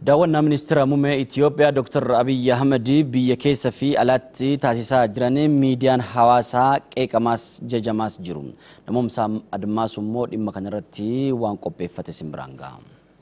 Daawwannaa ministeera muummee Itoophiyaa Dr. Abiyyi Ahmed biyya keessa fi alatti taasisaa jiran miidiyaan hawaasaa qeeqamaas jajamaas jiru. Namoomsaa Admaasuu immoo dhimma kanarratti waan qopheeffate simbiraan ga'a.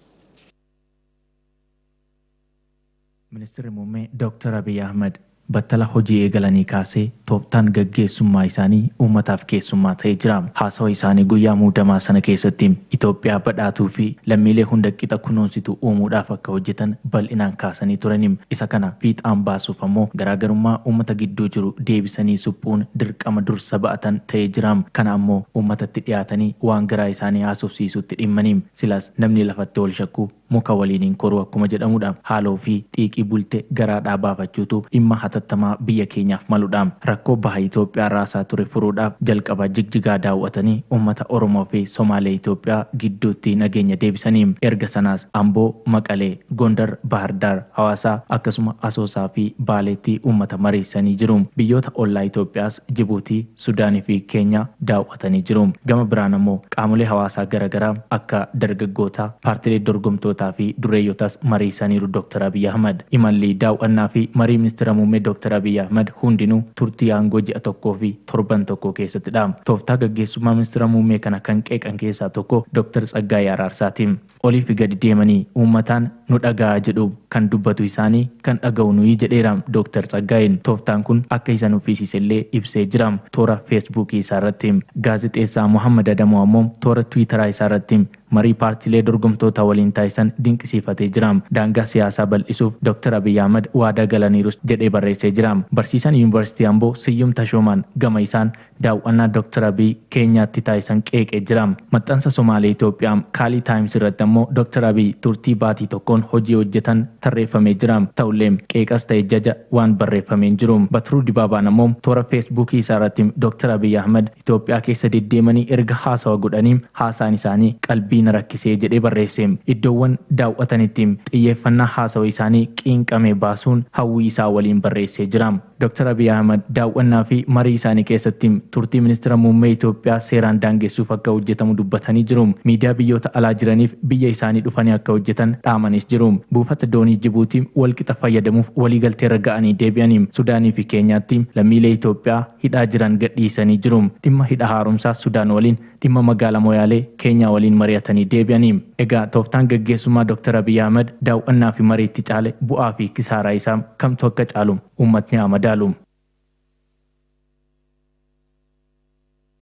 Ministeerri muummee Dr. Abiyyi Ahmed battala hojii eegalanii kaasee tooftaan gaggeessummaa isaanii uummataaf keessummaa ta'ee jira. Haasawaa isaanii guyyaa muudamaa sana keessatti Itoophiyaa badhaatuu fi lammiilee hunda qixa kunuunsitu uumuudhaaf akka hojjetan bal'inaan kaasanii turani. Isa kana fiixaan baasuuf ammoo garaagarummaa uummata gidduu jiru deebisanii suphuun dirqama dursa ba'atan ta'ee jira. Kana ammoo uummatatti dhiyaatanii waan garaa isaanii haasofsiisutti dhimmanii silas namni lafatti ol shakku muka waliiniin koruu akkuma jedhamudha. Haaloo fi xiiqii bultee garaadhaa baafachuutu dhimma hatattamaa biyya keenyaaf maludha. Rakkoo baha Itoophiyaa raasaa ture furuudhaaf jalqaba jigjigaa daawwatanii uummata Oromoo fi Somaalee Itoophiyaa gidduutti nageenya deebisanii erga sanaas Amboo, Maqalee, Gondar, Bahardaar, Hawaasaa akkasuma Asoosaa fi Baaleetti uummata mariisanii jiru. Biyyoota ollaa Itoophiyaas Jibuutii, Sudaanii fi Keenyaa daawwatanii jiru. Gama biraan ammoo qaamolee hawaasaa garaagaraa akka dargaggootaa, paartilee dorgomtootaa fi dureeyyotas mariisaniiru Dr. Abiyyi Ahmad. Imalli daawwannaa fi marii ministeera muummee Dr. Abiyyi Ahmad hundinuu turtii aangoo ji'a tokkoo fi torban tokko keessattidha. Tooftaa gaggeessummaa ministeera muummee kana kan qeeqan keessaa tokko Dr. Tsaggaayee Araarsaati. Oliif gadi deemanii uummataan nu dhaga'a jedhu kan dubbatu isaanii kan dhaga'u nuyi jedheera Dr. Tsaggaayeen. Tooftaan kun akka isa nuffisiisellee ibsee jira. Toora feesbuukii isaa irratti gaazexeessaa Muhammad Adamoo ammoo toora tiwiitaraa isaa irratti marii paartilee dorgomtoota waliin taasisan dinqisiifatee jira. Daangaa siyaasaa bal'isuuf Dr. Abiyyi Ahmad waadaa galaniirus jedhee barreessee jira. Barsiisaan Yuunivarsiitii Amboo Siyyum Tashoomaan gama isaan daawwannaa Dr. Abiyyi Keenyaatti taasisan qeeqee jira. Maxxansa Somaalee Itoophiyaa Kaalii Taayims irratti ammoo Dr. Abiyyi turtii baatii tokkoon hojii hojjetan tarreeffamee jira. Ta'ullee qeeqas ta'e jaja waan barreeffamee jiru. Batiruu Dibaabaan ammoo toora feesbuukii isaa irratti Dr. Abiyyi Ahmad Itoophiyaa keessa deddeemanii erga haasawa godhanii haasaan isaanii qalbii na rakkisee jedhee barreesse. Iddoowwan daawwatanitti xiyyeeffannaa haasawa isaanii qiinqame baasuun hawwii isaa waliin barreessee jira. Dr. Abiyyi Ahmad daawwannaa fi marii isaanii keessatti turtii ministeera muummee Itoophiyaa seeraan daangessuuf akka hojjetamu dubbatanii jiru. Miidiyaa biyyoota alaa jiraniif biyya isaanii dhufanii akka hojjetan dhaamanis jiru. Buufata doonii Jibuutii walqixa fayyadamuuf waliigalteerra ga'anii deebi'anii Sudaanii fi Keenyaatti lammiilee Itoophiyaa hidhaa jiran gadhiisanii jiru. Dhimma hidha haaromsaa Sudaan waliin dhimma magaalaa Moyaalee Keenyaa waliin mari'atanii deebi'anii. Egaa tooftaan gaggeessummaa Dr. Abiyyi Ahmad daawwannaa fi mariitti caale bu'aa fi kisaaraa isaa kamtu akka caalu uummatni haa madaalu.